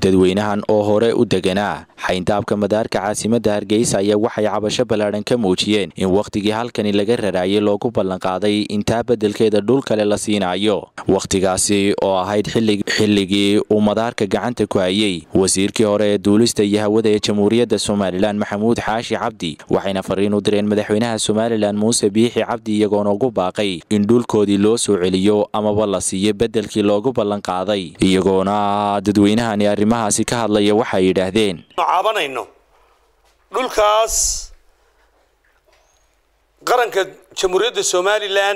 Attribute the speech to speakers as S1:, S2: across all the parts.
S1: dadweynahan oo hore u deganaa xayndaabka madaarka caasimadda hargeysa ayaa waxay cabasho ballaadhan ka muujiyeen in wakhtigii halkani laga raraayay loogu ballanqaaday intaa beddelkeeda dhul kale la siinayo wakhtigaasi oo ahayd xilligii uu madaarka gacanta ku hayay wasiirkii hore ee duulista iyo hawada ee jamhuuriyadda somalilan maxamuud xaashi cabdi waxayna fariin u direen madaxweynaha somalilan muuse biixi cabdi iyagoona ugu baaqay in dhulkoodii loo soo celiyo amaba la siiyo beddelkii loogu ballanqaaday iyagoona dadweynahani arrimahaasi ka hadlaya waxay yidhaahdeen
S2: caabanayno dhulkaas qaranka jamhuuriyadda somalilan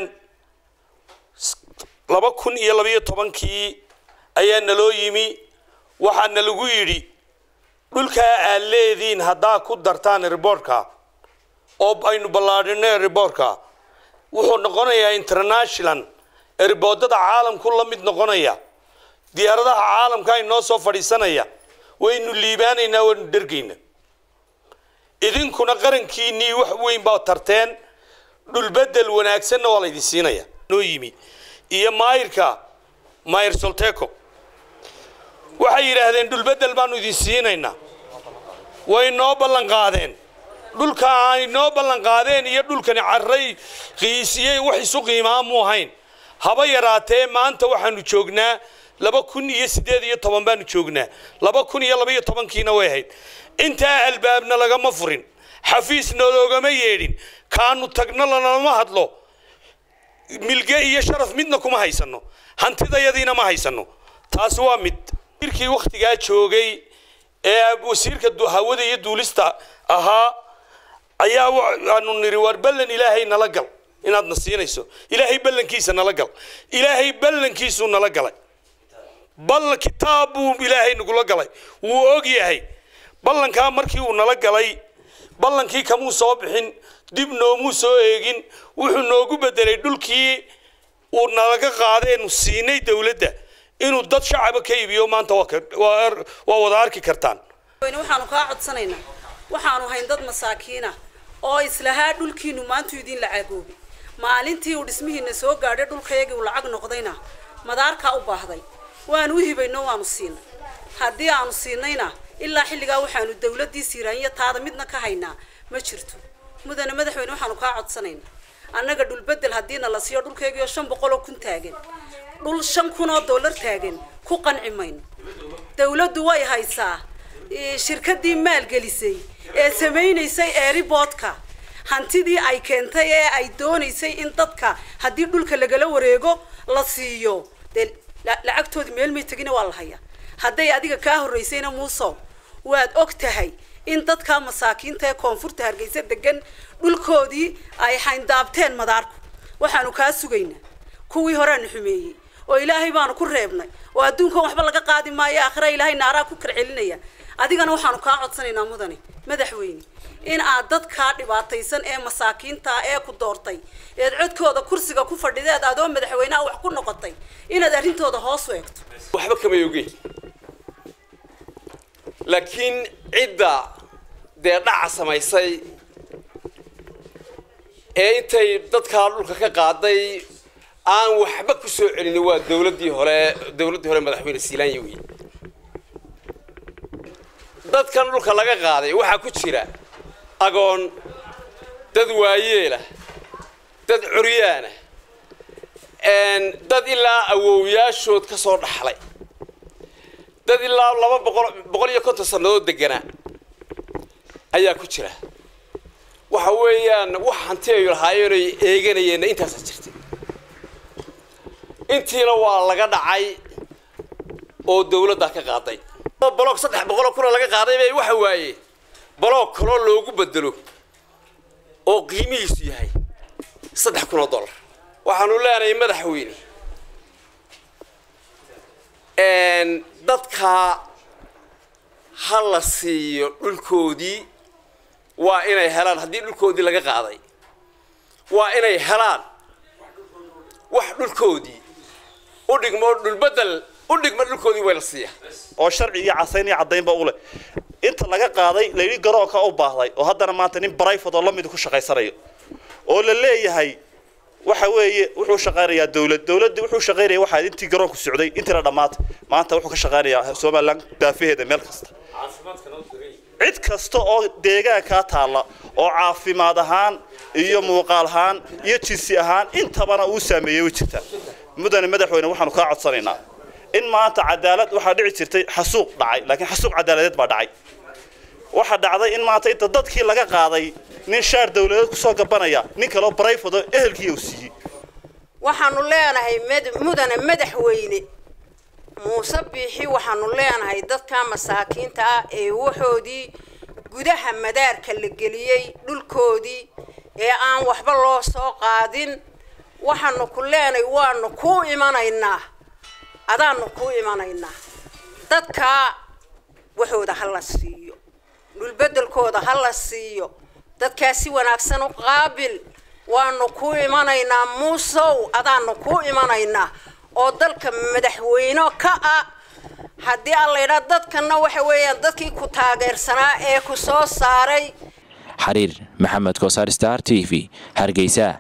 S2: laba kun iyo labaiyo tobankii ayaa naloo yimi waxaana lagu yidhi dhulkaa aad leediin haddaa ku dartaan riboortka oo aynu ballaadhino riboortka wuxuu noqonayaa international riboodada caalamku la mid noqonaya diyaaradaha caalamka ay noo soo fadhiisanaya waynu liibaanaynaa waynu dhergaynaa idinkuna qarankiinnii wax weyn baa tarteen dhulbedel wanaagsanna waa laydin siinaya noo yimi iyo maayirka maayir solteco waxay yidhaahdeen dhulbedel baanu idin siinaynaa way noo ballanqaadeen dhulka ay noo ballanqaadeen iyo dhulkani carray qiisiyey wax isu qiimaa mu ahayn haba yaraatee maanta waxaanu joognaa laba kun iyo siddeed iyo toban baanu joognaa laba kun iyo labaiyo tobankiina way ahayd intaa albaabna lagama furin xafiisna loogama yeedhin kaanu tagno lanama hadlo milge iyo sharaf midna kuma haysano hantidayadiina ma haysano taasi waa mid wasiirkii wakhtigaa joogay ee wasiirka hawada iyo duulista ahaa ayaa aanu niri waar ballan ilaahay nala gal inaadna siinayso ilaahay ballankiisa nala gal ilaahay ballankiisuu nala galay bal kitaab buu ilaahay nagula galay wuu og yahay ballankaa markii uu nala galay ballankii kamuu soo bixin dib noomuu soo eegin wuxuu noogu bedelay dhulkii uu nalaga qaadeenu siinay dowladda inuu dad shacaba ka iibiyo maanta waa wada arki kartaan
S3: waxaanu kaa codsanaynaa waxaanu hayn dad masaakiina oo islahaa dhulkiinu maantu idin lacagoobay maalintii uu dhismihiina soo gaadhay dhulkayagii uu lacag noqdayna madaarkaa u baahday waanu u hibayno waanu siinay haddii aanu siinayna ilaa xilligaa waxaanu dawladdii siiraanya taada midna ka haynaa ma jirto mudane madaxweyne waxaanu kaa codsanaynaa annaga dhulbedel haddiina la siiyo dhulkaygiioo shan boqoloo kun taagan dhul shan kun oo dollar taagan ku qanci mayno dawladdu way haysaa shirkadii maalgelisay ee samaynaysay eeriboodka hantidii ay keentay ee ay doonaysay in dadka haddii dhulka lagala wareego la siiyo dee lacagtoodii meel may tegina waa la hayaa hadday adiga kaa horraysayna muusow waad og tahay in dadka masaakiinta ee koonfurta hargeysa degan dhulkoodii ay xayndaabteen madaarku waxaanu kaa sugaynaa kuwii horeanu xumeeyey oo ilaahay baanu ku reebnay oo adduunkan waxba laga qaadi maayo aakhira ilaahay naaraa ku karcelinaya adigana waxaanu kaa codsanaynaa mudane madaxweyne in aad dadkaa dhibaataysan ee masaakiinta ee ku doortay eed codkooda kursiga ku fadhideed adoo madaxweyneha wax ku noqotay inaad arrintooda hoos u eegto
S4: waxba kama ogeyn laakiin cidda dee dhaca samaysay ee intay dadkaa dhulka ka qaaday aan waxba ku soo celin waa dawladdii hore dawladdii hore madaxweyne siilaanya wey dadkan dhulka laga qaaday waxaa ku jira agoon dad waayeelah dad curyaana dad ilaa awowyaashood ka soo dhaxlay dad ilaa laba boqol boqol iyo konton sannadood deganaa ayaa ku jira waxa weeyaan wax hanti ay lahaayeenay eeganayeenna intaasaa jirtay intiina waa laga dhacay oo dawladdaa ka qaaday baloog saddex boqoloo kuna laga qaaday bay waxa waaye baloog kaloo loogu bedelo oo qiimihiisu yahay saddex kun oo dollar waxaanu leenahay madaxweyne dadka ha la siiyo dhulkoodii waa inay helaan haddii dhulkoodii laga qaaday waa inay helaan wax dhulkoodii u dhigmo dhulbedel u dhigma dhulkoodii way la siiya
S5: oo sharci iyo casayn iyo caddaynba u leh inta laga qaaday layidhi garoonka u baahday oo haddana maanta nin brifat oo lamid ku shaqaysanayo oo la leeyahay waxa weeye wuxuu shaqaynayaa dawlad dawladda wuxuu shaqaynaya waxaa intii garoonku socday intii la dhammaatay maanta wuxuu ka shaqaynayaa somaliland daafaheeda meel kasta cid kasta oo deegaankaa taalla oo caafimaad ahaan iyo muuqaal ahaan iyo jinsi ahaan intabana uu saameeyey way jirtaa mudane madaxweyne waxaanu kaa codsanaynaa in maanta cadaalad waxaa dhici jirtay xasuuq dhacay laakiin xasuuq cadaaladeed baa dhacay waxaa dhacday in maanta inta dadkii laga qaaday nin shaar dawladeed kusoo gabanaya nin kaleo barayfado ehelkii uu siiyey
S6: waxaanu leenahay mudane madaxweyne muuse biixi waxaanu leenahay dadka masaakiinta ah ee waxoodii gudaha madaarka la geliyey dhulkoodii ee aan waxba loo soo qaadin waxaanu ku leenahay waanu kuu imanaynaa adaanu kuu imanaynaa dadkaa waxooda ha la siiyo dhulbedelkooda ha la siiyo dadkaa si wanaagsan u qaabil waanu kuu imanaynaa muusow adaanu kuu imanaynaa oo dalka madaxweyne ka ah haddii aan la yidhaa dadkanna waxa weeyaan dadkii ku taageersanaa ee ku soo saaray
S1: xariir maxamed kosaar star t v hargeysa